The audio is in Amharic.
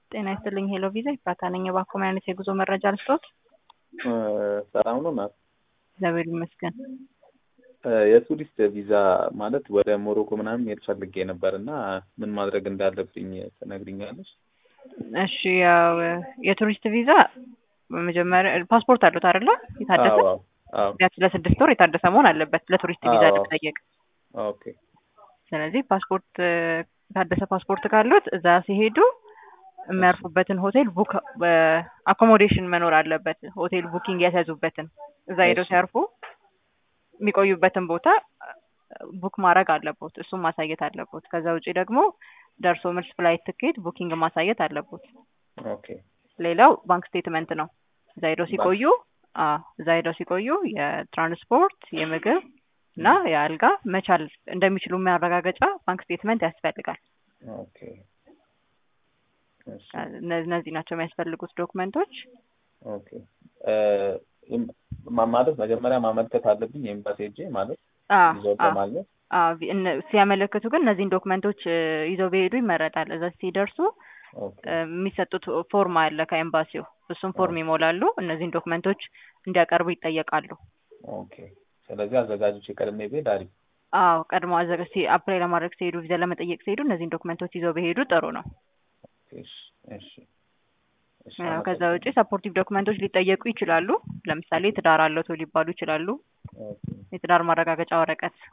ጤና ይስጥልኝ ሄሎ ቪዛ ይፍራታ ነኝ። እባክዎ ምን አይነት የጉዞ መረጃ ልስጥዎት? ሰላም ነው ናት። እግዚአብሔር ይመስገን። የቱሪስት ቪዛ ማለት ወደ ሞሮኮ ምናምን መሄድ ፈልጌ ነበር እና ምን ማድረግ እንዳለብኝ ትነግሪኛለሽ? እሺ ያው የቱሪስት ቪዛ በመጀመሪያ ፓስፖርት አሉት አይደለ? የታደሰ አዎ አዎ ቢያንስ ለስድስት ወር የታደሰ መሆን አለበት ለቱሪስት ቪዛ አዎ። ለመጠየቅ። ኦኬ ስለዚህ ፓስፖርት የታደሰ ፓስፖርት ካሉት እዛ ሲሄዱ የሚያርፉበትን ሆቴል ቡክ አኮሞዴሽን መኖር አለበት። ሆቴል ቡኪንግ ያስያዙበትን እዛ ሄደው እሺ። ሲያርፉ የሚቆዩበትን ቦታ ቡክ ማድረግ አለቦት። እሱም ማሳየት አለቦት። ከዛ ውጪ ደግሞ ደርሶ መልስ ፍላይት ትኬት ቡኪንግ ማሳየት አለቦት። ኦኬ ሌላው ባንክ ስቴትመንት ነው። እዛ ሄደው ሲቆዩ አዎ እዛ ሄደው ሲቆዩ የትራንስፖርት የምግብ እና የአልጋ መቻል እንደሚችሉ የሚያረጋገጫ ባንክ ስቴትመንት ያስፈልጋል። ኦኬ እሺ እነ- እነዚህ ናቸው የሚያስፈልጉት ዶክመንቶች። ኦኬ እ ማ- ማለት መጀመሪያ ማመልከት አለብኝ ኤምባሲ ሄጄ ማለት አዎ ቪዛውን አዎ ለማግኘት አዎ ቪ- እነ- ሲያመለክቱ ግን እነዚህን ዶክመንቶች እ፣ ይዘው ቢሄዱ ይመረጣል። እዛ ሲደርሱ ኦኬ እ፣ የሚሰጡት ፎርም አለ ከኤምባሲው። እሱም ፎርም አዎ። ይሞላሉ። እነዚህን ዶክመንቶች እንዲያቀርቡ ይጠየቃሉ። ኦኬ ስለዚህ አዘጋጆች ቀድሜ ብሄድ አሪፍ አዎ ቀድሞ አዘጋ ሲ- አፕላይ ለማድረግ ሲሄዱ ቪዛ ለመጠየቅ ሲሄዱ እነዚህን ዶክመንቶች ይዘው ቢሄዱ ጥሩ ነው። እሺ እሺ እሺ ያው ከዛ ውጪ አመሰግናለሁ። ሰፖርቲቭ ዶክመንቶች ሊጠየቁ ይችላሉ። ለምሳሌ ትዳር አለቶ ሊባሉ ይችላሉ። ኦኬ የትዳር ማረጋገጫ ወረቀት